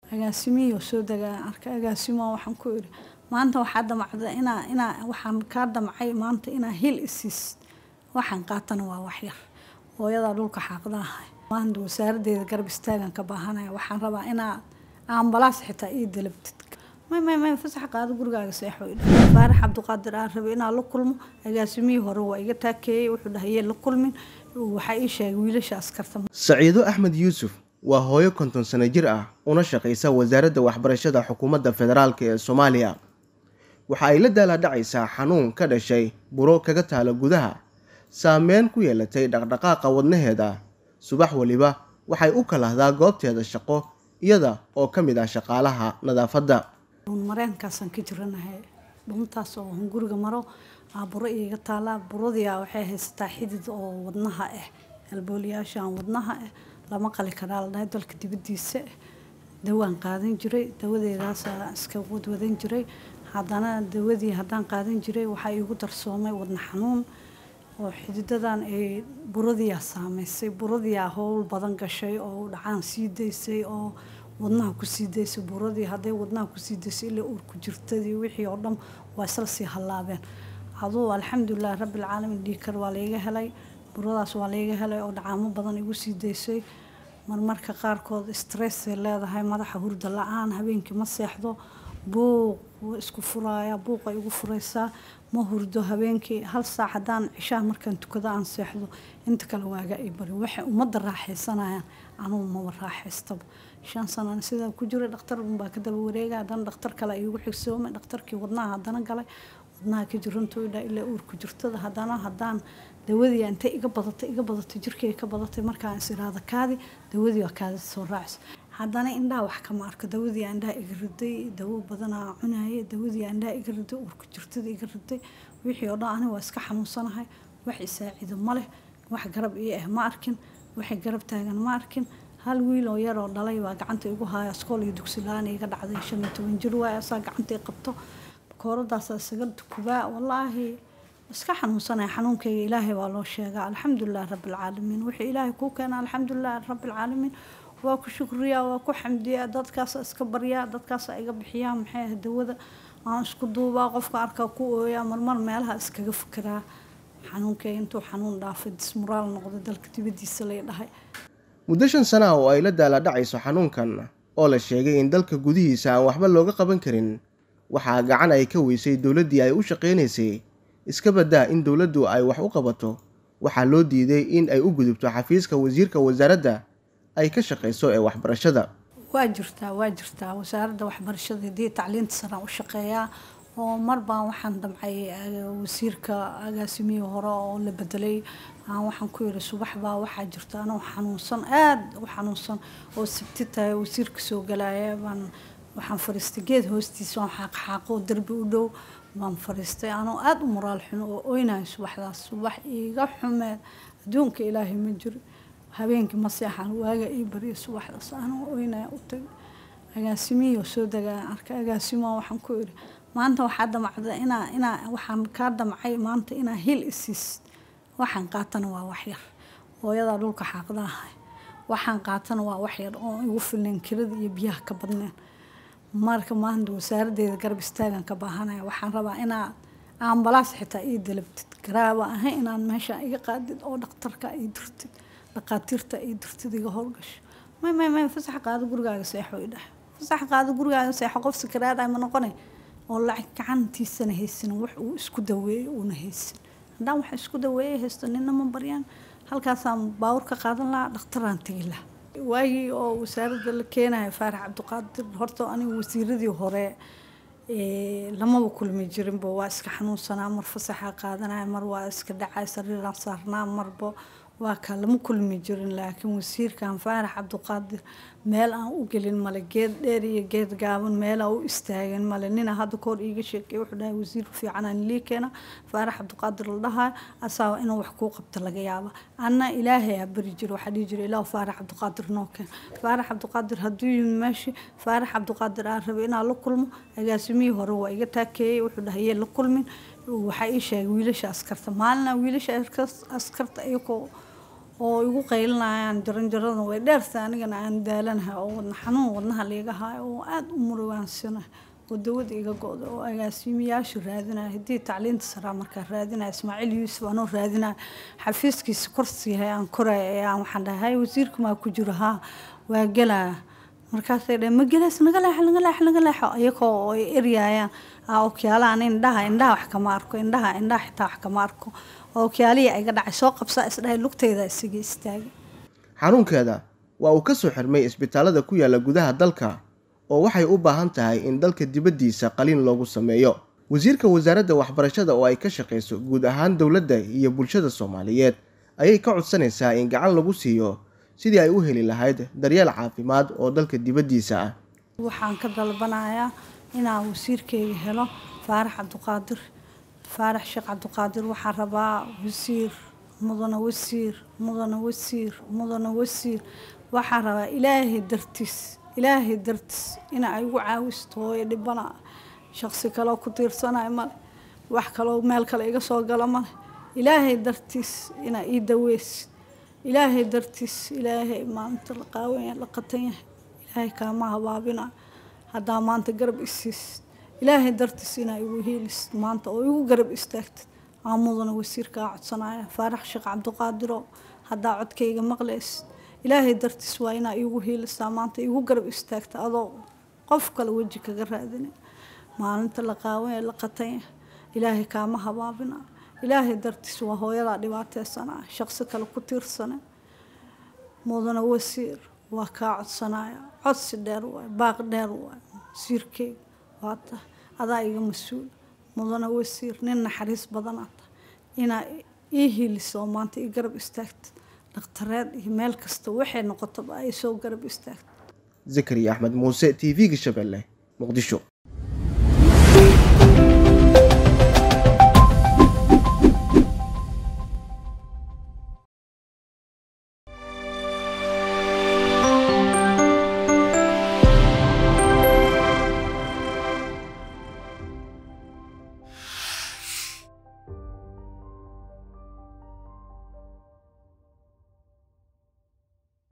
agaasimihii oo soo degaa arka agaasimo waxaan ku idhi maanta waxaa damacda inaa inaa waxaan kaa damcay maanta inaa hil isiis waxaan qaatana waa waxyar hooyadaa dhulka xaaqdaahay maanta wasaaradeeda garab istaagan ka baahanaya waxaan rabaa inaa ambalaas xitaa ii dalabtid may may may fasax qaado gurigaaga seexo faarax cabdiqaadir aan rabay inaa la kulmo agaasimihii hore waa iga taakeeyey wuxuu dhahayee la kulmin waxaa ii sheegay wiilasha askarta saciido axmed yuusuf waa hooyo konton sano jir ah una shaqaysa wasaaradda waxbarashada xukuumadda federaalk ee soomaaliya waxa ay la daalaadhacaysaa xanuun ka dhashay buro kaga taala gudaha saameyn ku yeelatay dhaqdhaqaaqa wadnaheeda subax weliba waxay u kalahdaa goobteeda shaqo iyada oo ka mid ah shaqaalaha nadaafadda mareenkaasaan ka jiranahay dhuntaas oo guriga maro buro iiga taalaa buradia waxay haysataa xidid oo wadnaha ah albooliyaashaan wadnaha ah lama qali karaa la dhahay dalka dibadiisa dawaan qaadan jiray dawadeedaasa iska wadwadan jiray haddana dawadii haddaan qaadan jiray waxaa iigu darsoomay wadna xanuun oo xididadan ay buradiyaa saameysay buradiyaa howl badan gashay oo dhacaan sii daysay oo wadnaha kusii daysay buradii hadday wadnaha kusii daysay ilaa uurku jirtadii wixii oo dhan waa isla sii hallaabeen aduu alxamdulilah rabbilcaalamiin dhiikar waa layga helay buradaas waa layga helay oo dhacaamo badan igu sii daysay marmarka qaarkood stressay leedahay madaxa hurda la-aan habeenkii ma seexdo buuq isku furaaya buuqa igu furaysaa ma hurdo habeenkii hal saac haddaan cishaha markaan tukado aan seexdo inta kale waaga ay bari waxay ummadda raaxaysanayaan anugu maba raaxaystaba shan sanana sidaa ku jiray dhakhtar unbaa ka daba wareega haddana dhakhtar kale iigu xigsoomay dhakhtarkii wadnaha haddana galay wadnaha ka jirantoydha ilaa uurku jirtada haddana haddaan dawadii intay iga badatay iga badatay jirkay ka badatay markaan is iraada kaadi dawadii waa kaadi soo raacisa haddana indhaha wax kama arko dawadii indhaha iga riday dawo badanaa cunaye dawadii indhaha iga riday uurku jirtada iga riday wixii oo dhan aniga waa iska xanuunsanahay wax isaacido ma leh wax garab ii ah ma arkin waxay garab taagan ma arkin hal wiil oo yaroo dhalay baa gacanta igu haaya iskool iyo dugsi la-aan iga dhacday shan iyo toban jir waay asaa gacanta i qabto kooradaasaa isaga tukubaa wallaahi iska xanuunsanaya xanuunkayga ilaahay waa loo sheegaa alxamdulilah rabbilcaalamiin wixii ilaahay kuu keena alxamdulilah rabbilcaalamiin waa ku shukriyaa waa ku xamdiyaa dadkaasa iska baryaa dadkaasa iga bixiyaa maxay ah dawada aan isku duubaa qofka arkaa ku ooyaa marmar meelaha iskaga fikiraa xanuunkayga intuu xanuun dhaafay dismuraal noqday dalka dibadiisa lay dhahay muddo shan sana ah oo ay la daalaadhacayso xanuunkan oo la sheegay in dalka gudihiisa aan waxba looga qaban karin waxaa gacan ay ka weysay dowladdii ay u shaqaynaysay iska baddaa in dowladdu ay wax u qabato waxaa loo diiday in ay u gudubto xafiiska wasiirka wasaaradda ay ka shaqayso ee waxbarashada waa jirtaa waa jirtaa wasaaradda waxbarashada hadii tacliinta saraan u shaqeeyaa oo mar baan waxaan damcay wasiirka agaasimihii hore oo la bedelay waxaan ku yiri subax baa waxaa jirta anoo xanuunsan aada u xanuunsan oo sabti tahay wasiirka soo galaya baan waxaan fadhiistay geed hoostiisa waan xaaqxaaqo derbi u dhow baan fadhiistay anoo aada u moraal xuno oo oynayo subaxdaas subax iiga xumeed adduunka ilaahay ma jiro habeenkii ma seexan waaga ii bariya subaxdaas anoo oynaya u tagay agaasimihii oo soo degaa arka agaasimo waxaan ku idhi maanta waxaa damacda inaa inaa waxaan kaa damcay maanta inaa hil isiis waxaan qaatana waa waxyar hooyadaa dhulka xaaqdaahay waxaan qaatana waa waxyar oo igu filneen kirada iyo biyaha ka badneen marka maanta wasaaradeeda garab istaagan ka baahanaya waxaan rabaa inaa ambalaas xitaa ii dalabtid garaaba ahay inaan meesha iga qaadid oo dhakhtarka ii dirtid dhaqaatiirta ii dirtid iga howlgasho may may may fasax qaado gurigaaga seexo i dhahay fasax qaado gurigaaga seexo qof sakaraadhay ma noqonay oo lacag gacantiisana haysan wax uu isku daweeyey uuna haysan haddaan wax isku daweeyey haysto nina ma baryaan halkaasaan baawur ka qaadan lahaa dhakhtaraan tegi lahaa waagii oo wasaaradda la keenaya faarax cabdiqaadir horta aniga wasiiradii hore lamaba kulmi jirinba waa iska xanuunsanaa mar fasaxa qaadanaya mar waa iska dhacay sariiraan saarnaa marba waa kaa lama kulmi jirin laakiin wasiirkan faarax cabdiqaadir meel aan u gelin male geed dheer iyo geed gaaban meelaa u istaagan male nina hadda kahor iiga sheekay wuxuu dhahay wasiir fiicanaan lii keena faarax cabdiqaadir la dhahaa asaaba inuu wax kuu qabta laga yaaba anna ilaahay aa bari jira waxaa dhihi jira ilaahu faarax cabdiqaadir noo keen faarax cabdiqaadir hadduu yimi meeshii faarax cabdiqaadir aan rabay inaan la kulmo agaasimihii hore waa iga taakeeyey wuxuu dhahayee la kulmin waxaa ii sheegay wiilasha askarta maalina wiilasha askarta iyagoo oo igu qaylinayaan jaranjaradan way dheerta anigana aan daalanahay oo wadna xanuun wadnaha liiga haayo oo aada u murugaansanahay oo dawada iga go-da oo agaasimayaashu raadinaya haddii tacliinta saraa markaa raadinaya ismaaciil yuusuf anoo raadinaya xafiiskiisa korsiyahay aan koraya ee aan waxaan dhahay wasiirka maa ku jiro haa waa gelaya markaasay dhaheen ma gelays naga leexo naga leexo naga leexo iyagoo ay eryaayaan okyaalahan indhaha indhaha wax kama arko indhaha indhaha xitaa wax kama arko okyaalihii ayga dhacay soo qabsaa isdhahay lugteyda isaga istaagay xanuunkeeda waa uu ka soo xirmay isbitaalada ku yaala gudaha dalka oo waxay u baahan tahay in dalka dibaddiisa qaliin loogu sameeyo wasiirka wasaaradda waxbarashada oo ay ka shaqayso guud ahaan dowladda iyo bulshada soomaaliyeed ayay ka codsanaysaa in gacan lagu siiyo sidii ay u heli lahayd daryeel caafimaad oo dalka dibaddiisa ah waxaan ka dalbanayaa inaan wasiirkeyga helo faarax cabdiqaadir faarax sheekh cabdiqaadir waxaan rabaa wasiir mudane wasiir mudane wasiir mudane wasiir waxaan rabaa ilaahay dartiis ilaahay dartiis ina ay igu caawisto hooyo dhibana shaqsi kaleo ku tiirsanayo male wax kaloo meel kale iga soo gala male ilaahay dartiis inaa ii daweysid ilaahay dartiis ilaahay maalinta la qaawanya la qatan yahay ilaahay kaama habaabina haddaa maanta garab isiisid ilaahay dartiis inaa igu hiilisid maanta oo igu garab istaagtid aan mudana wasiirkaa codsanaya faarax sheekh cabdiqaadiro haddaa codkayga maqlaysid ilaahay dartiis waa inaa iigu hiilisaa maanta igu garab istaagta adoo qof kale weji kaga raadina maalinta la qaawanya la qatan yahay ilaahay kaama habaabina ilaahay dartiis waa hooyadaa dhibaateysanaa shaqsi kale ku tiirsane mudana wasiir waa kaa codsanaya codsi dheer waay baaq dheer waay wasiirkeyga waata adaa iga mas-uul mudana wasiir nin naxariis badanaad tahay inaa ii hiiliso oo maanta ii garab istaagtid dhakhtareed iyo meel kasta waxay noqotaba ay soo garab istaagtid zakariya axmed muuse t v-ga shabeelle muqdisho